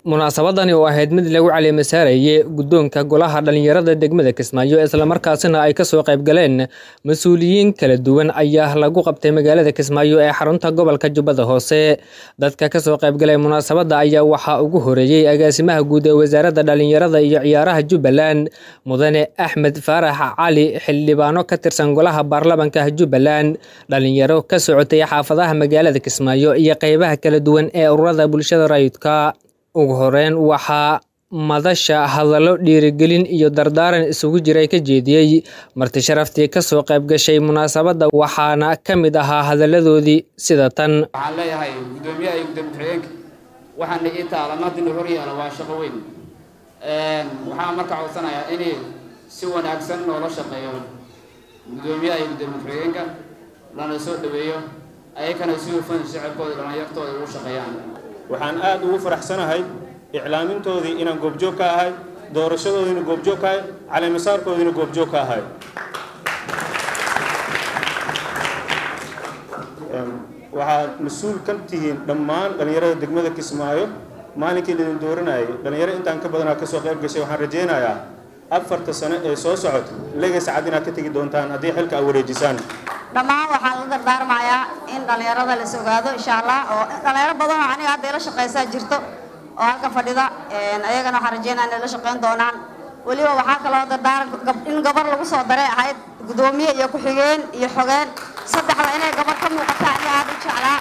munaasabadani oo ahayd mid lagu caleemasaarayay guddoonka golaha dhallinyarada degmada kismaayo islamarkaasina ay kasoo qayb galeen mas-uuliyiin kala duwan ayaa lagu qabtay magaalada kismaayo ee xarunta gobolka jubbada hoose dadka kasoo qaybgalay munaasabadda ayaa waxaa ugu horeeyey agaasimaha guud ee wasaaradda dhallinyarada iyo ciyaaraha jubbaland mudane axmed faarax cali xildhibaano ka tirsan golaha baarlamanka jubbaland dhalinyaro ka socotay xaafadaha magaalada kismaayo iyo qeybaha kala duwan ee ururada bulshada rayidka ugu horeyn waxaa madasha hadallo dhiirigelin iyo dardaaran isugu jiray ka jeediyey marti sharaftii kasoo qayb gashay munaasabadda waxaana ka mid ahaa hadalladoodii sida tan waxaan leeyahay guddoomiyaha iyo gudoomiye ku-xigeenka waxaana ii taalan haddina hor yaala waa shaqo weyn waxaan marka codsanayaa in si wanaagsan loola shaqeeyo guddoomiyaha iyo gudoomiye ku-xigeenka lana soo dhaweeyo ayakana si hufan shacabkooda dhallinyartooda ugu shaqeeyaan waxaan aada ugu faraxsanahay iclaamintoodii inaan goobjoog ka ahay doorashadoodiina goobjoog ka ahay caleemasaarkoodiina goobjoog ka ahay waxaad mas-uul ka tihiin dhammaan dhallinyarada degmada kismaayo maalinkii laidin dooranayay dhallinyaro intaan ka badanaa kasoo qayb gashay waxaan rajaynayaa afarta sano ee soo socota legay sacad inaad ka tegi doontaan haddii xilka aad wareejisaan dhammaan waxaan la dardaarmayaa in dhallinyarada las ogaado insha allah oo dhallinyaro badan oo aniga hadda ila shaqaysaa jirto oo halka fadhida ayagana waxaan rajeynaya inay la shaqayn doonaan weliba waxaa kaloo dardaaran in gabar lagu soo daray ahayd guddoomiye iyo ku-xigeen iyo xogeen saddexda inay gabar ka muuqata aniga aada u jeclaa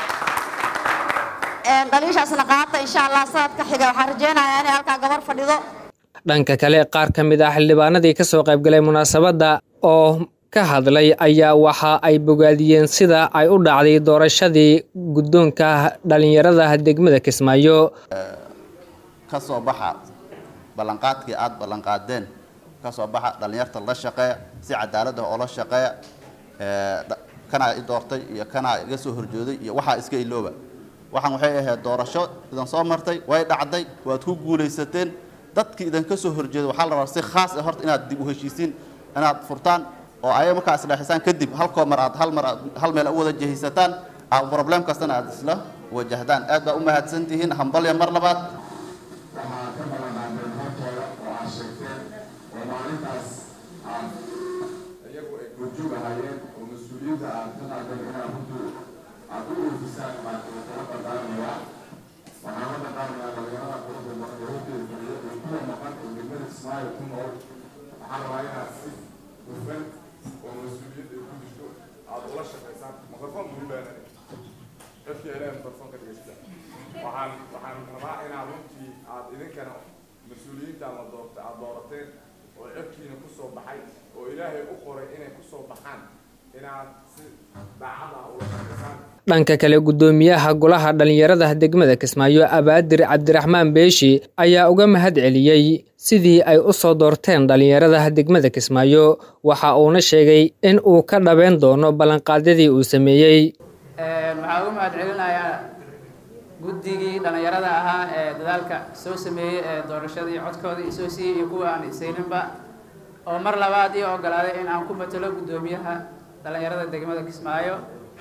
dhaliishaasna qaata insha allah sanadka xiga waxaan rajeynayaa inay halkaa gabar fadhido dhanka kale qaar ka mid ah xildhibaanadii kasoo qaybgalay munaasabadda oo ka hadlay ayaa waxa ay bogaadiyeen sida ay u dhacday doorashadii guddoonka dhallinyarada degmada kismaayo ka soo baxa ballanqaadkii aada ballanqaadeen ka soo baxa dhallinyarta la shaqeeya si cadaalad ah oo la shaqeeya kanaa i doortay iyo kanaa iga soo horjooday iyo waxaa iska ilooba waxaan waxay ahayd doorasho idan soo martay way dhacday waad ku guulaysateen dadkii idinka soo horjeeda waxaa la rabaa si khaas ah horta inaad dib u heshiisiin inaad furtaan oo ayaga markaa isdheexisaan kadib halkoo mar aad hal mar aad hal meel u wada jehisataan aad problem kastana aad isla wajahdaan aad baa u mahadsan tihiin hambalya mar labaad waxaa ka ballanqaadeen hortooda oo aad sheegteen oo maalintaas aad iyagu ay goobjoog ahaayeen oo mas-uuliyadda aad ka qaadeen inaad runtu aad u oofisaan baan kala dardaarmayaa waxaan la dardaarmayaa dhalinyarada quruxda badan ee horteeda fadhiya ee kuwa maqan oo degmada kismaayo ku nool waxaan rabaa inaad si hufan oo mas-uuliyadda ay ku jirto aad ula shaqaysaan mikrofon buu baanay dadka ilaahay mikrofon ka dhegeysta waxaan waxaan rabaa inaad runtii aad idinkana mas-uuliyiintaan la doorta aad doorateen oo codkiina kusoo baxay oo ilaahay u qoray inay kusoo baxaan inaad si daacad ah ula shaqaysaan dhanka kale guddoomiyaha golaha dhallinyarada degmada kismaayo abaadir cabdiraxmaan beeshi ayaa uga mahad celiyey sidii ay u soo doorteen dhallinyarada degmada kismaayo waxa uuna sheegay in uu ka dhabeyn doono ballanqaadyadii uu sameeyey waxaa uga mahad celinayaa guddigii dhallinyarada ahaa ee dadaalka soo sameeyey ee doorashadii codkoodii isoo siiyey iyo kuwa aan isayninba oo mar labaad ii ogolaaday in aan ku matalo guddoomiyaha dhallinyarada degmada kismaayo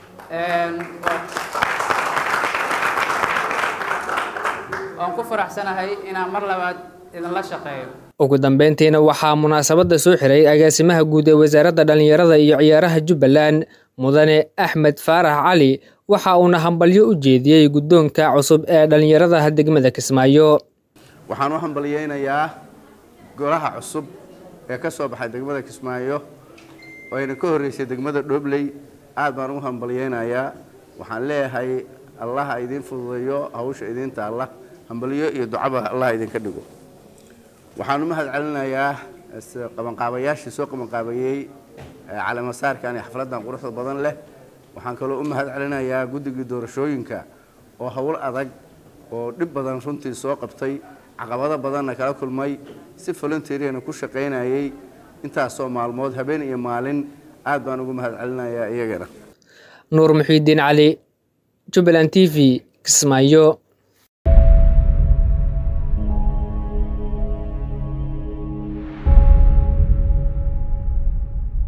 waan ku faraxsanahay inaan mar labaad idinla shaqeeyo ugu dambeyntiina waxaa munaasabadda soo xiray agaasimaha guud ee wasaaradda dhallinyarada iyo ciyaaraha jubbaland mudane axmed faarax cali waxa uuna hambalyo u jeediyey guddoonka cusub ee dhallinyarada degmada kismaayo waxaan u hambalyeynayaa golaha cusub ee ka soo baxay degmada kismaayo oo ayna ka horreysay degmada dhobley aad baan ugu hambalyeynayaa waxaan leeyahay allaha idiin fududeeyo hawsha idiin taalla hambalyo iyo ducaba allaha idinka dhigo waxaan u mahad celinayaa qabanqaabayaashii soo qabanqaabayey caleemasaarkan iyo xafladdan quruxda badan leh waxaan kaloo u mahad celinayaa guddigii doorashooyinka oo howl adag oo dhib badan runtii soo qabtay caqabado badanna kala kulmay si volunteeriyana ku shaqaynayay intaasoo maalmood habeen iyo maalin aad baan ugu mahad celinayaa iyagana nuur muxiidiin cali jubbaland t v kismaayo